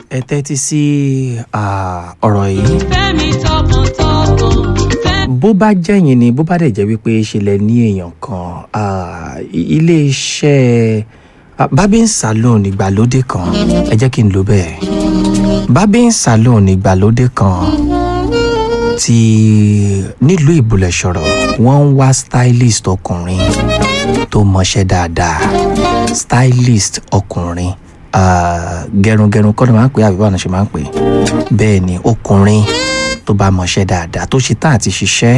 ẹ tẹ́tí sí ah, ọ̀rọ̀ yìí fẹ́mi tọkàntọkàn fẹ́ bó bá jẹ́yìn ni bó bá dẹ̀ jẹ́ wípé ṣe lẹ ní èèyàn kan ah, i- ilé-iṣẹ́ ah, barbing salon ìgbàlódé kan ẹ jẹ́ kí n lò bẹ́ẹ̀ barbing salon ìgbàlódé kan ti nílùú ìbùlẹ̀ṣọ̀rọ̀ wọ́n ń wá stylist ọkùnrin tó mọṣẹ́ dáadáa stylist ọkùnrin ah, gẹrungẹrun kọ́ ni máa ń pè é àbí báwọn ṣe máa ń pè é bẹ́ẹ̀ ni ọkùnrin tó bá mọṣẹ́ dáadáa tó ṣe tán àti ṣiṣẹ́.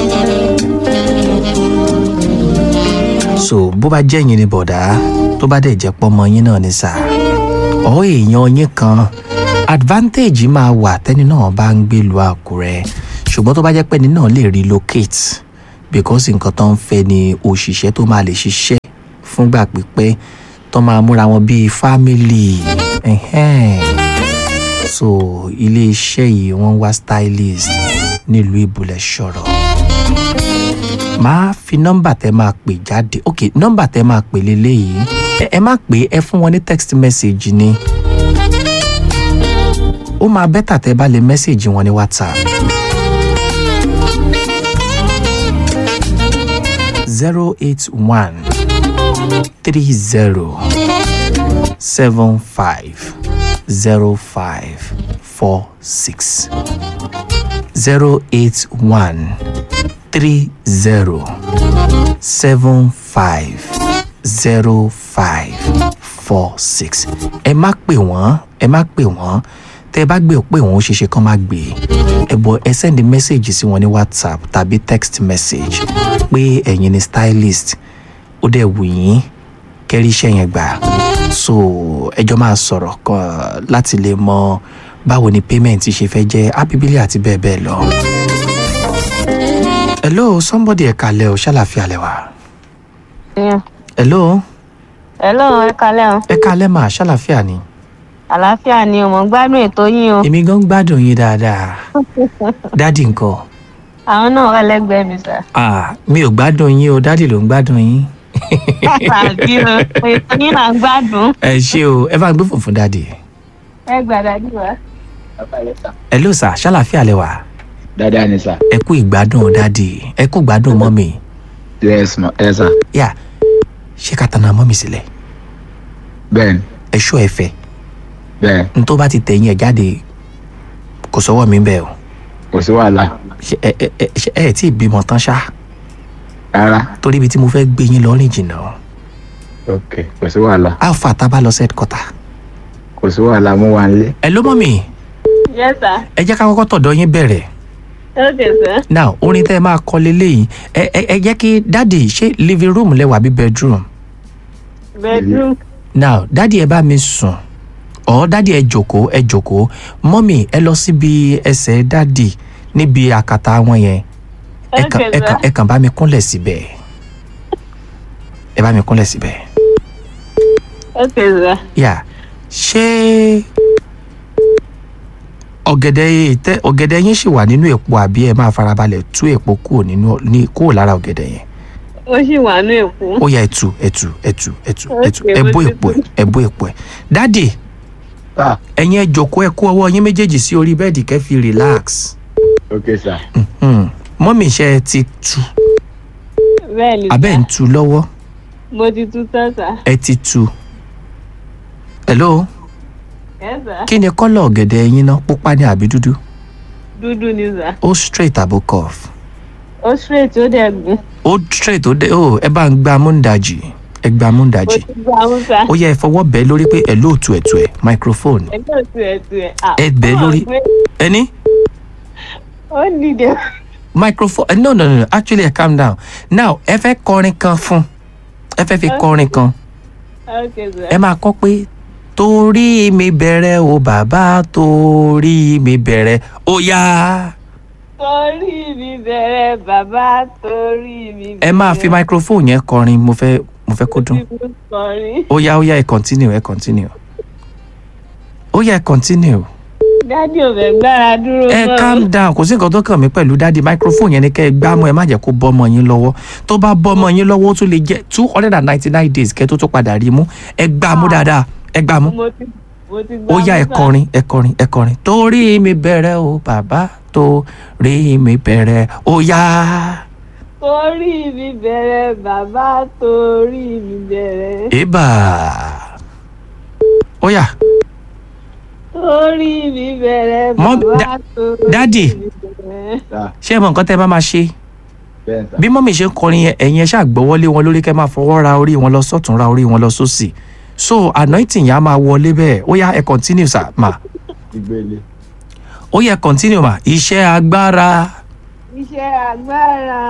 so bó bá jẹ́ yín ni bọ̀dá tó bá dẹ̀ jẹ́ pọ́mọ yín náà ní sà ọ̀ èèyàn yín kan advantage máa wà tẹ́ni náà bá ń gbé lu àkúrẹ́ ṣùgbọ́n tó bá jẹ́ pẹ́ni náà lè relocate because nǹkan tó ń fẹ́ ni òṣìṣẹ́ tó máa lè ṣiṣẹ́ fúngbà pípẹ́ tó máa múra wọn bíi family. Ẹ̀hẹ́n so iléeṣẹ́ yìí wọ́n wá stylist nílùú ìbúlẹ̀ ṣọ̀rọ̀ máa fi nọ́mbà tẹ́ máa pè jáde ok nọ́mbà tẹ́ máa pè leléyìí ẹ ẹ má pè é, ẹ fún wọn ní text message ni ó máa bẹ́tà tẹ́ bá lè message wọn ní whatsapp zero eight one three zero seven five zero five four six zero eight one three zero seven five zero five four six ẹ má pè wọ́n ẹ má pè wọ́n tẹ́ ẹ bá gbé pé wọ́n ó ṣeéṣe kán má gbé ẹ bọ̀ ẹ sẹ́ndí mẹ́sẹ̀gì sí wọn ní whatsapp tàbí text message pé ẹ̀yin ni stylist ó dẹ̀ wù yín kẹ́rí iṣẹ́ yẹn gbà so ẹjọ́ máa sọ̀rọ̀ kan láti lè mọ báwo ni payment ṣe fẹ́ jẹ́ abibili àti bẹ́ẹ̀ bẹ́ẹ̀ lọ. hello somebody ẹ̀ka alẹ́ o ṣàlàfíà lẹ wà. Yeah. hello Hello, ẹ kalẹ́ o. ẹ̀ka alẹ́ mà ṣàlàfíà ni. Àlàáfíà ni o, mò ń gbádùn ètò yín o. èmi gan gbádùn yín dáadáa dádì ńkọ́ Àwọn náà wà lẹ́gbẹ̀ẹ́ mi sà. ah mi ò gbádùn yín o dádì ló ń gbádùn yín. Àbí o, ètò yín là ń gbádùn. ẹ ṣé o ẹ bá ń gbé fùnfún dádì. Ẹ gbàdá dì wá. hello sà ṣàlàfíà lẹ wà. dáadáa ni sà. ẹ kú ìgbádùn dádì ẹ kú ìgbádùn mọ́mì. yes ma ẹ sà. yà ṣé ká tanná mọ́mì sílẹ̀ bẹ́ẹ̀ ni ẹ ṣó ẹ fẹ́ bẹ́ẹ̀ n tó bá ti tẹ̀yìn ẹ̀ jáde kò sọ́wọ́ mi bẹ́ẹ̀ o kò sí wàhálà ṣe ẹ ẹ ẹ ṣe ẹ tí ì bímọ tán ṣá rárá torí ibi tí mo fẹ́ gbé yín lọ rìn jìnnà ok kò sí wàhálà alpha tá a bá lọ set quarter. kò sí wàhálà mo wà nílé. ẹ ló mọ̀ mi Yes sir. ẹ jẹ́ ká kọ́kọ́ tọ̀dọ̀ yín bẹ̀rẹ̀ Okay sir. now orin tẹ́ ẹ máa kọ leléyìí ẹ ẹ ẹ jẹ́ kí dáàdì ṣé living room lẹ́wà bí bedroom Bedroom. now dáàdì ẹ bá mi sùn ọ̀ dáàdì ẹ jòkó ẹ jòkó mọ́mì ẹ lọ síbi ẹsẹ̀ dáàdì níbi àkàtà wọn yẹn ẹ kàn Okay ẹ kàn sir. ẹ kàn bá mi kúnlẹ̀ síbẹ̀ ẹ bá mi kúnlẹ̀ síbẹ̀ Okay sir. yà ṣé ọ̀gẹ̀dẹ̀ yìí tẹ ọ̀gẹ̀dẹ̀ yín ṣì wà nínú èpo àbí ẹ máa farabalẹ̀ tú èpo kúrò nínú ní kúrò lára ọ̀gẹ̀dẹ̀ yẹn Ó sì wà ní Èkó. ó yá ẹtù ẹtù ẹtù ẹtù ẹtù Okay, ẹ mo bó ti èpo ẹ tú. ẹ bó èpo ẹ dáàdì sà ẹ̀yin ẹ jókòó ẹ kó ọwọ́ yín méjèèjì sí orí bẹ́ẹ̀dì kẹ́ fi relax ok sà Hmm. mọ́mì iṣẹ́ ẹ ti tu Bẹ́ẹ̀ ni abẹ́ ń sà. tu lọ́wọ́ Mo ti tú tán sà. ẹ ti tu hello Yes sir. kí ni kọ́lọ̀ ọ̀gẹ̀dẹ̀ yín ná pupa ní àbí dúdú Dúdú ni sà. ó straight àbó curve Ó straight ó dẹ̀ gùn. ó straight ó dé ó ẹ bá ń gba múndàjì ẹ gba Mo múndàjì ti gbà mú sà. ó yẹ ẹ fọwọ́ bẹ́ẹ̀ lórí pé ẹ lóòtú ẹ̀tù ẹ̀ microphone Ẹgbẹ́ òtún ẹ̀ tún ẹ̀. Ah, Ẹ bẹ̀ ó lórí- gbé- ẹni Ó nìdẹ̀. microphone eh, no no no actually eh, calm down now ẹ fẹ́ kọrin kan fún ẹ fẹ́ fi kọrin kan Okay sir. ẹ máa kọ pé torí mi bẹ̀rẹ̀ o bàbá torí mi bẹ̀rẹ̀ ó yá torí mi bẹ̀rẹ̀ bàbá torí mi bẹ̀rẹ̀. ẹ máa fi microphone yẹn kọrin mo fẹ́ mo fẹ́ kó dún Tí mo kọrin. ó yá ó yá ẹ continue ẹ continue ó yá ẹ continue dádì ò fẹ́ gbára dúró ẹ mọ́. calm down kò sí nǹkan tó kàn mí pẹ̀lú dáàdi microphone yẹn ni kẹ́ ẹ gbámú ẹ má jẹ́ kó bọ́mọ yín lọ́wọ́ tó bá bọ́mọ yín lọ́wọ́ ó tún lè jẹ́ two hundred and ninety nine days kẹ́ tó tó padà rí mú ẹ gbámú dáadáa ẹ gbámú mo ti mo ti gbà ó yá mú ẹ sà. kọrin ẹ kọrin ẹ kọrin torí mi bẹ̀rẹ̀ o bàbá torí mi bẹ̀rẹ̀ ó yá torí mi bẹ̀rẹ̀ bàbá torí mi bẹ̀rẹ̀ ibà ó yá torí mi bẹ̀rẹ̀ Mọ́- bàbá da- torí Daddy. mi bẹ̀rẹ̀. sà ṣé ẹ mọ nǹkan tẹ́ ẹ bá máa ṣe bẹ́ẹ̀ sà bí mọ́mì ṣe ń kọrin yẹn ẹ̀yin ẹ ṣáà gbọ́wọ́lé wọn lórí kẹ́ máa fọwọ́ ra orí wọn lọ sọ́tún ra orí wọn lọ sósì so anointing yẹn á máa wọlé bẹ́ẹ̀ ó yá ẹ continue sà mà ìgbélé ó yẹ continue mà iṣẹ́ agbára iṣẹ́ agbára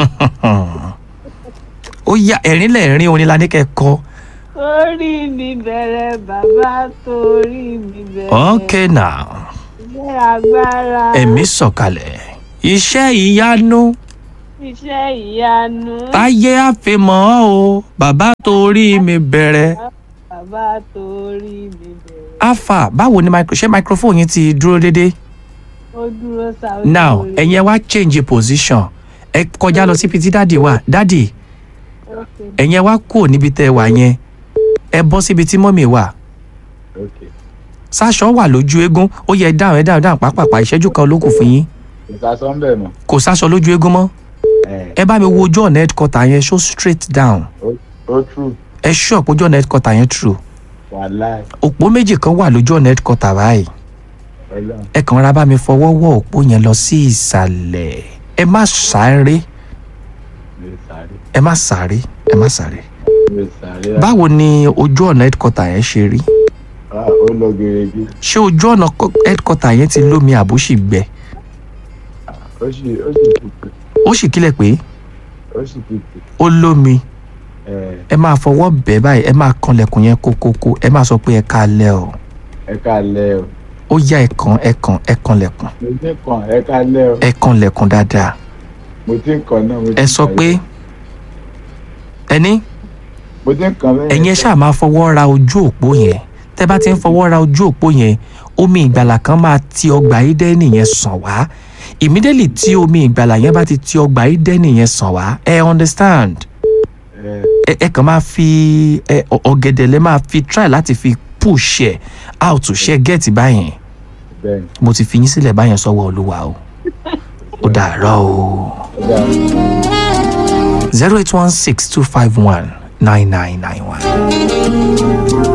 ó yá ẹ̀rín lẹ́ẹ̀rín orin la ní kẹ́ kọ torí mi bẹ̀rẹ̀ bàbá torí mi bẹ̀rẹ̀ okay now iṣẹ́ agbára ẹ̀mí sọ̀kalẹ̀ iṣẹ́ ìyanu iṣẹ́ ìyanu táyé àfimọ́ o bàbá torí mi bẹ̀rẹ̀ bàbá torí mi bẹ̀rẹ̀ alpha báwo ni micro ṣé microphone yín ti dúró déédéé ó dúró sáwọ́ now ẹ̀yin ẹ wá change position ẹ kọjá lọ síbi tí dáàdì wà dáàdì ẹ̀yin ẹ wá kúrò níbi tẹ́ ẹ wà yẹn ẹ bọ́ síbi tí mọ́mì wà ok sáṣọ wà lójú eégún ó yẹ dáhùn ẹ dáhùn dáhùn pápápá ìṣẹ́jú kan ló kù fún yín ìsasọ́ ń bẹ̀ mọ́ kò sáṣọ lójú eégún mọ́ ẹ̀ ẹ bá mi wo ojú ọ̀nà headquarter yẹn show straight down ó true ẹ ṣú ọ̀pọ̀ ojú ọ̀nà headquarter yẹn true wàláì òpó méjì kan wà lójú ọ̀nà headquarter báyìí ọlọ́run ẹ kàn ra bá mi fọwọ́ wọ òpó yẹn lọ sí ìsàlẹ̀ ẹ má sáré mi ò sáré ẹ má sáré ẹ má sáré mi ò sáré rà báwo ni ojú ọ̀nà headquarter yẹn ṣe rí Ah, ó lọ gèrègé ṣé ojú ọ̀nà co- headquarter yẹn ti lómi àbúṣì gbẹ ó sì ó sì tutù ó sì kílẹ̀ pé ó sì tutù ó lómi ẹ̀ ẹ máa fọwọ́ bẹ́ẹ̀ báyìí ẹ máa kanlẹ̀kùn yẹn kókókó ẹ máa sọ pé ẹ káalẹ́ o ẹ káalẹ́ o ó yá ẹ kàn ẹ kàn ẹ kanlẹ̀kùn mo ti ń kàn ẹ káalẹ́ o ẹ kanlẹ̀kùn dáadáa mo ti ń kàn náà mo ti ẹ ń sọ kàn pé yìí. ẹni mo ti ń kàn bẹ́ẹ̀ ẹ̀yin ẹ ṣáà máa fọwọ́ ra ojú òpó yẹn tẹ́ bá ti ń fọwọ́ ra ojú òpó yẹn omi ìgbàlà kan máa ti ọgbà ídẹ́nì yẹn sàn wá immediately tí omi ìgbàlà yẹn bá ti ti ọgbà ídẹ́nì yẹn sàn wá ẹ understand ẹ̀ ẹ ẹ kàn máa fi ẹ ọ- ọ̀gẹ̀dẹ̀ lẹ máa fi try láti fi push ẹ out ṣe get báyẹn bẹ́ẹ̀ ni mo ti fi yín sílẹ̀ báyẹn sọ́wọ́ olúwa o ó dàárọ̀ o ó dáa. zero eight one six two five one nine nine nine one.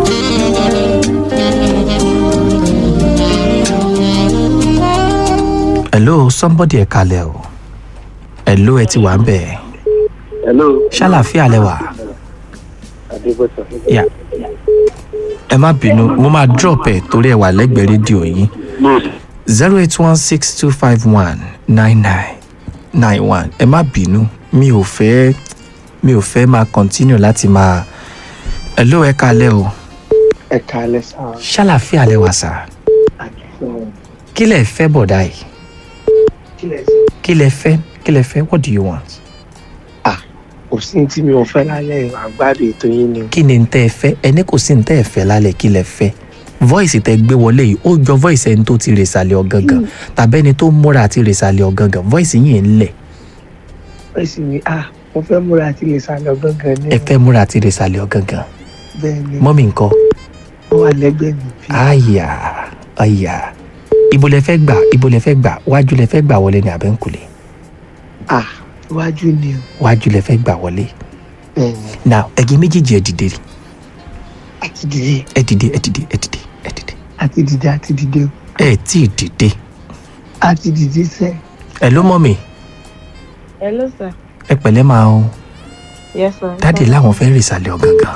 hello somebody ẹ kalẹ̀ o hello ẹ ti wà ń bẹ̀ hello ṣàlàfíà lẹ wà adébọ̀sà yà ẹ má bínú mo máa drop ẹ torí ẹ wà lẹ́gbẹ̀ẹ́ rédíò yín zero eight one six two five one nine nine nine one ẹ má bínú mi ò fẹ́ mi ò fẹ́ máa continue láti máa hello ẹ kalẹ̀ o ẹ kálẹ́ sáà ṣàlàfíà lẹ wà sà àkíyàn kí lẹ fẹ́ bọ̀dá yìí kílẹ̀ sí. kí lẹ fẹ́ kí lẹ fẹ́ what do you want kò sí ní tí mi ò fẹ́ lálẹ́ àgbàdo ètò yín ni kí ni n tẹ́ ẹ fẹ́ ẹni kò sí n tẹ́ ẹ fẹ́ lálẹ́ kí lẹ fẹ́ voice tẹ́ gbé wọlé yìí ó jọ voice ẹni tó ti rèsàlẹ̀ ọ̀gangan tàbí ẹni tó múra àti rèsàlẹ̀ ọ̀gangan voice yìí ń lẹ̀ wọ́n sì ní à mo fẹ́ múra àti lè sálọ gángan ní ẹ fẹ́ múra àti rèsàlẹ̀ ọ̀gangan bẹ́ẹ̀ ni mọ́mí nǹkan wọ́n wà lẹ́gbẹ̀ẹ́ mi bí àyà àyà ibo lẹ fẹ́ gbà ibo lẹ fẹ́ gbà wájú lẹ fẹ́ gbà wọlé ní abẹ́ǹkulè à iwájú ni o wájú lẹ fẹ́ gbà wọlé bẹ́ẹ̀ ni now ẹ̀yin méjèèjì ẹ dìde àti dìde ẹ dìde ẹ dìde ẹ dìde ẹ dìde àti dìde àti dìde o ẹ tí ì dìde àti dìde sẹ́ ẹ ló mọ́ mi hello sir ẹ pẹ̀lẹ́ máa o yes sir dáàdì láwọn fẹ́ rèsàlẹ̀ ọ̀gangan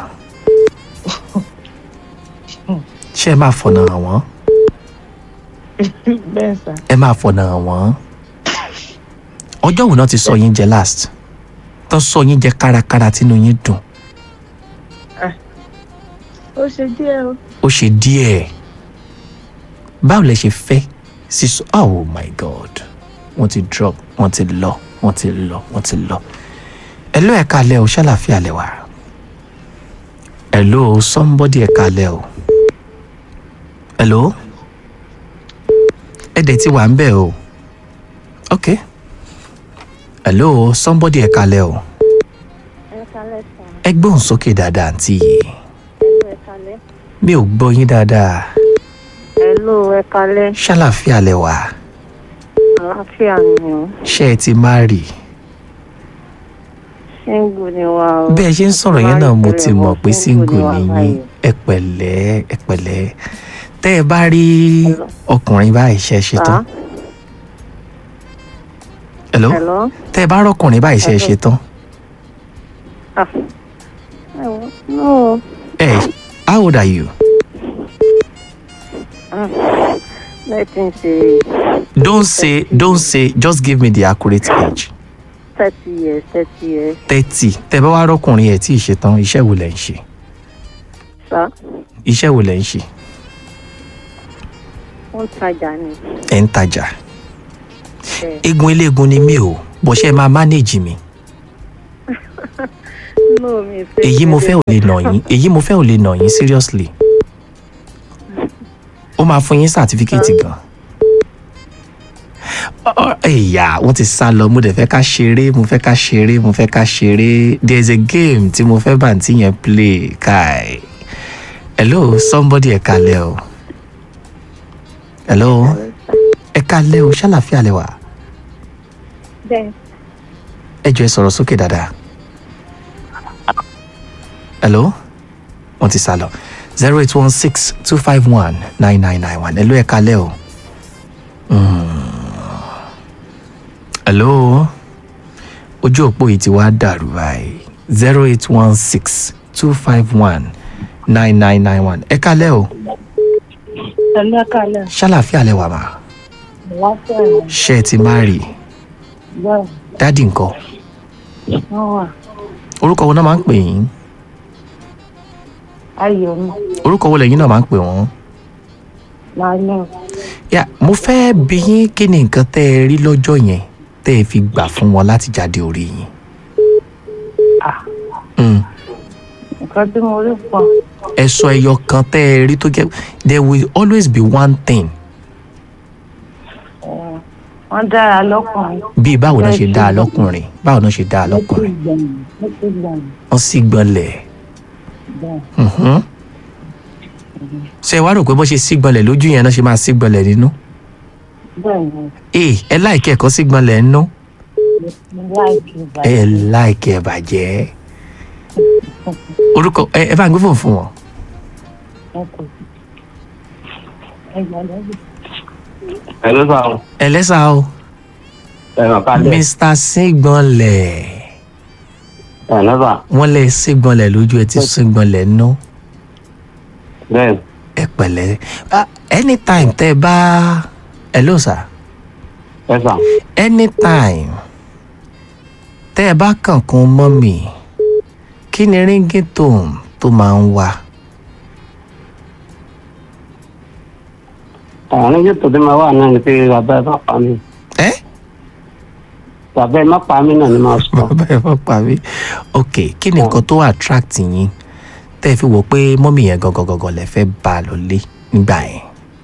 ṣé ẹ máa fọ̀nà hàn wọ́n bẹ́ẹ̀ sir ẹ máa fọ̀nà hàn wọ́n ọjọ́ wo náà ti sọ yín jẹ last tó sọ yín jẹ kárakára tínú yín dùn ó ṣe díẹ̀ o ó ṣe díẹ̀ báwo lẹ ṣe fẹ́ sísọ oh my god wọ́n ti drop wọ́n ti lọ wọ́n ti lọ wọ́n ti lọ hello ẹ kalẹ̀ o ṣàlàfíà lẹ wà hello somebody ẹ kalẹ̀ o hello ẹ dẹ̀ ti wà ń bẹ̀ o ok hello somebody ẹ kalẹ̀ o ẹ kalẹ̀ sir ẹ gbóhùn sókè dáadáa àǹtí yìí ẹ kalẹ̀ mi ò gbọ́ yín dáadáa Hello, ẹ kalẹ́. ṣàlàfíà lẹ wà Àlàáfíà ni o. ṣé ẹ ti má rì Ṣéǹgù ni wa o. bẹ́ẹ̀ ṣe ń sọ̀rọ̀ yẹn náà mo ti mọ̀ pé single ni wa nìyí báyìí. ẹ pẹ̀lẹ́ ẹ pẹ̀lẹ́ tẹ́ ẹ bá rí ọkùnrin báyìí ṣe ṣe tán Sá. hello Hello. tẹ́ ẹ bá rọ́kùnrin báyìí ṣe ṣe tán Ah. Ẹ wo, No. ẹ how old are you Let him say don't say don't say just give me the accurate age thirty years, thirty years. thirty tẹ́ ẹ bá wá rọ́kùnrin ẹ̀ tí ì ṣe tán iṣẹ́ wo lẹ̀ ń ṣe Sá. iṣẹ́ wo lẹ̀ ń ṣe Ó ń tajà ni. ẹ̀ ń tajà Bẹ́ẹ̀. eégún eléégún ni mí o bó ṣe máa manage mi No, mi fẹ́. èyí mo fẹ́ ò lè nà yín èyí mo fẹ́ ò lè nà yín seriously ó máa fún yín sátífíkẹ́tì gan Ọ- ẹ̀yà wọ́n ti sá lọ mo dẹ̀ fẹ́ ká ṣeré mo fẹ́ ká ṣeré mo fẹ́ ká ṣeré there is a game tí mo fẹ́ bàǹtí yẹn play kai hello somebody ẹ kalẹ̀ o hello ẹ kalẹ̀ o ṣàlàfíà lẹ wà Bẹ́ẹ̀. ẹ jọ ẹ sọ̀rọ̀ sókè dáadáa. hello wọ́n ti sá lọ zero eight one six two five one nine nine nine one hello ẹ kalẹ́ o. Mm. hello ojú òpó yìí ti wá dàrú báyìí zero eight one six two five one nine nine nine one ẹ kalẹ́ o Hello, ẹ kalẹ́. ṣàlàfíà lẹ wà mà Àlàáfíà ni. ṣé ẹ ti má rí Bẹ́ẹ̀. dádì nǹkan Wọ́n wà. orúkọ wo náà máa ń pè yín Ayọ̀ mi. orúkọ wo lẹ́yìn náà máa ń pè wọ́n. Lálẹ́. yà mo fẹ́ bí yín kí ni nǹkan tẹ́ ẹ rí lọ́jọ́ yẹn tẹ́ ẹ fi gbà fún wọn láti jáde orí yín. Ah. Mm. Nǹkan tí mo rí pọ̀. ẹ sọ ẹyọ kan tẹ́ ẹ rí tó jẹ́ there will always be one thing Ẹ̀, Wọ́n dára lọ́kùnrin. bíi báwo náà ṣe dáa lọ́kùnrin báwo náà ṣe dáa lọ́kùnrin Ó ti gbọ̀n. wọ́n sì gbọ́nlẹ̀ Bẹ́ẹ̀. Mhm. ṣé ẹ wá rò pé bó ṣe sí gbọ́nlẹ̀ lójú yẹn náà ṣe máa sí gbọ́nlẹ̀ nínú Bẹ́ẹ̀ ni. ee ẹ láìkẹ́ ẹ̀kọ́ sí gbọ́nlẹ̀ nínú Mo láìkí ẹ ìbàdàn. láìkẹ́ ẹ bàjẹ́ orúkọ ẹ ẹ bá ń gbé fòun fún wọn. Ẹ kò sí. Ẹ gbọ́dọ̀ bí. ẹ ló sọ àwọn ẹ lẹ́sà o ẹ̀rọ kalẹ̀ mr sígbọ́nlẹ̀ ẹ̀ lọ́sà wọ́n lè sígbọ́nlẹ̀ lójú ẹ ti sígbọ́nlẹ̀ nú bẹ́ẹ̀ ẹ pẹ̀lẹ́ Ah, anytime tẹ́ ẹ bá ẹ ló sà ẹ sà anytime tẹ́ ẹ bá kànkún mọ́ mi kí ni ringtone tó máa ń wà àwọn oníjẹ́ tó dé máa wà náà ni pé bàbá ẹ má pa mí ẹ bàbá ẹ má pa mí náà ni máa sọ bàbá ẹ fọ́ pa mí ok kí ni nǹkan tó attract yín tẹ́ ẹ fi wò pé mọ́mì yẹn gangan gangan lẹ fẹ́ bá a lọ lé nígbà yẹn.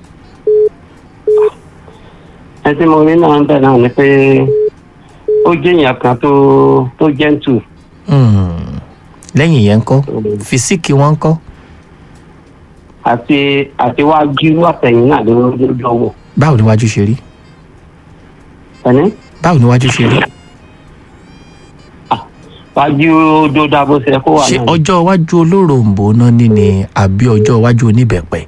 ẹ tí mo rí náà ń bẹ̀ náà ni pé ó jẹ́ èèyàn kan tó tó gentle Hmm. lẹ́yìn yẹn ń kọ́ fisiki wọn ń kọ́ àti àti wájú àtẹ̀yìn náà ló ló jọ wò báwo ni wájú ṣe rí ẹni báwo ni wájú ṣe rí wájú ó dá bó ṣe kó wà ṣé náà ọjọ́ iwájú olóròǹbó náà ní ni àbí ọjọ́ iwájú oníbẹ̀pẹ̀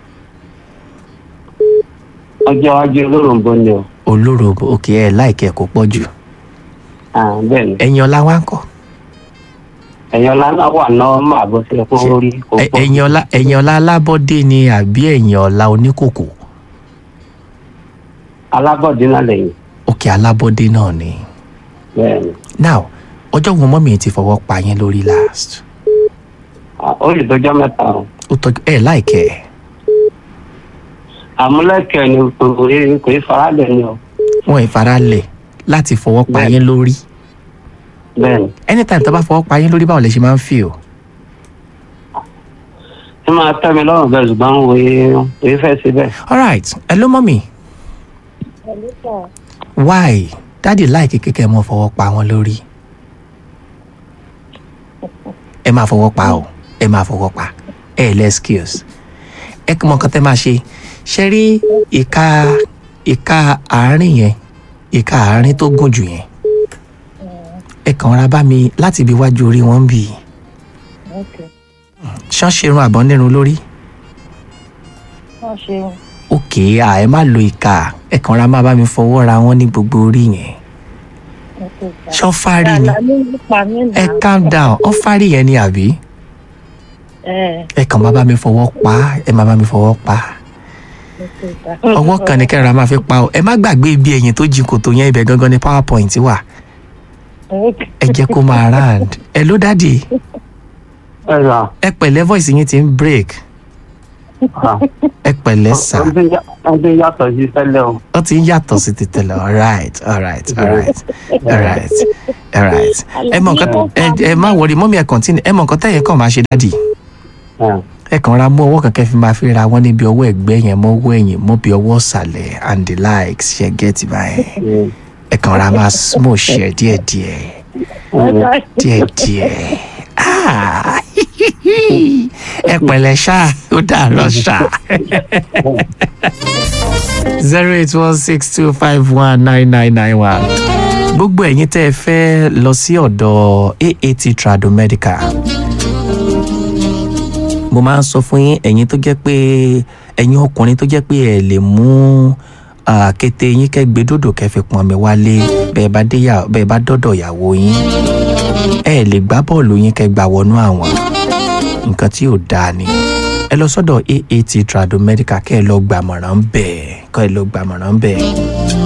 ọjọ́ wájú olóròǹbó ni o olóròǹbó òkè ẹ̀ láìkẹ́ kó pọ̀ jù Ah, bẹ́ẹ̀ ni ẹ̀yìn ọ̀la wá ń kọ́ ẹ̀yin ọ̀la náà wà náà má bó ṣe kó rí kó Ẹ- pọ̀ ẹ̀yìn ọ̀la ẹ̀yìn ọ̀la alábọ́dé ni àbí ẹ̀yìn ọ̀la oníkòkò alábọ̀dé náà lẹ́yìn òkè alábọ́dé náà ni bẹ́ẹ̀ ni now ọjọ́ wo mọ́mì ti fọwọ́ pa yín lórí last Ah, ó lè tọjọ́ mẹ́ta o ó tọ́jú ẹ̀ láìkẹ́ ẹ̀ àmúlẹ̀kẹ̀ ni kò rí kò rí faralẹ̀ ni o wọ́n ìfaralẹ̀ láti fọwọ́ pa Bẹ́ẹ̀. yín lórí bẹ́ẹ̀ ni anytime tó bá fọwọ́ pa yín lórí báwo lè ṣe máa ń feel ẹ máa tẹ́ mi lọ́rùn bẹ́ẹ̀ ṣùgbọ́n òye òye fẹ́ ṣe bẹ́ẹ̀. alright hello mọ́mì Pẹ̀lú sọ̀. why dáàdì láìkí kékeré mọ́ fọwọ́ pa wọn lórí ẹ máa fọwọ́ pa o ẹ máa fọwọ́ pa ẹ lẹ́ skills ẹ kí mọ nǹkan tẹ́ máa ṣe ṣe rí ìka ìka àárín yẹn ìka àárín tó gùn jù yẹn ẹ kàn ra bá mi láti ibi iwájú orí wọn bì í ok ṣán ṣerun àbọ̀ nírun lórí wọ́n ṣeun òkè à ẹ má lo ìka ẹ kàn ra má bá mi fọwọ́ ra wọn ní gbogbo orí yẹn ok sà. ṣán fárí ni Àlàní nípa mí ẹ náà. calm down ọ fárí yẹn ni àbí ẹ ẹ kàn má bá mi fọwọ́ pa á, ẹ má bá mi fọwọ́ pa á. ok sà. ọwọ́ kan ní kẹ́ra máa fi pa ọ ẹ má gbàgbé ibi ẹ̀yìn tó jí kòtò yẹn ibẹ̀ gangan ní powerpoint wà ok ẹ jẹ́ kó máa round ẹ ló dádì ẹ rà ẹ pẹ̀lẹ́ voice yín ti ń break ẹ pẹ̀lẹ́ sà ọdún yàtọ̀ sí tẹ́lẹ̀ o. ó ti ń yàtọ̀ sí ti tẹ̀lẹ̀ alright alright alright alright alright ẹ mọ nǹkan ẹ ẹ má wọrí mọ́mí ẹ continue ẹ mọ nǹkan tẹ̀yẹ kàn máa ṣe dádì Ẹ, ẹ kàn ra mú ọwọ́ kankan fi máa fi ra wọn níbi ọwọ́ ẹ̀gbẹ́ yẹn mọ́ ọwọ́ ẹ̀yìn mọ́ bí ọwọ́ ìsàlẹ̀ and the likes ṣe get báyẹn ẹ, ẹ kàn ra máa smooth ṣe díẹ̀díẹ̀. ẹ. díẹ̀díẹ̀ Ah, ẹ pẹ̀lẹ́ ṣá ó dàárọ̀ ṣá. zero eight one six two five one nine nine nine one. gbogbo ẹ̀yin tẹ́ ẹ fẹ́ lọ sí ọ̀dọ̀ aat tradomedical mo máa ń sọ fún yín ẹ̀yin tó jẹ́ pé ẹ̀yin ọkùnrin tó jẹ́ pé ẹ lè mú ah, kété yín kẹ́ gbé dòdò kẹ́ fi pọn mi wálé bẹ́ẹ̀ bá dé yà- bẹ́ẹ̀ bá dọ́dọ̀ ìyàwó yín ẹ lè gbá bọ́ọ̀lù yín kẹ́ gbà wọnú àwọn nǹkan tí ò dáa ni ẹ lọ sọ́dọ̀ aat tradomedical kẹ́ ẹ lọ gbàmọ̀ràn bẹ́ẹ̀ kẹ́ ẹ lọ gbàmọ̀ràn bẹ́ẹ̀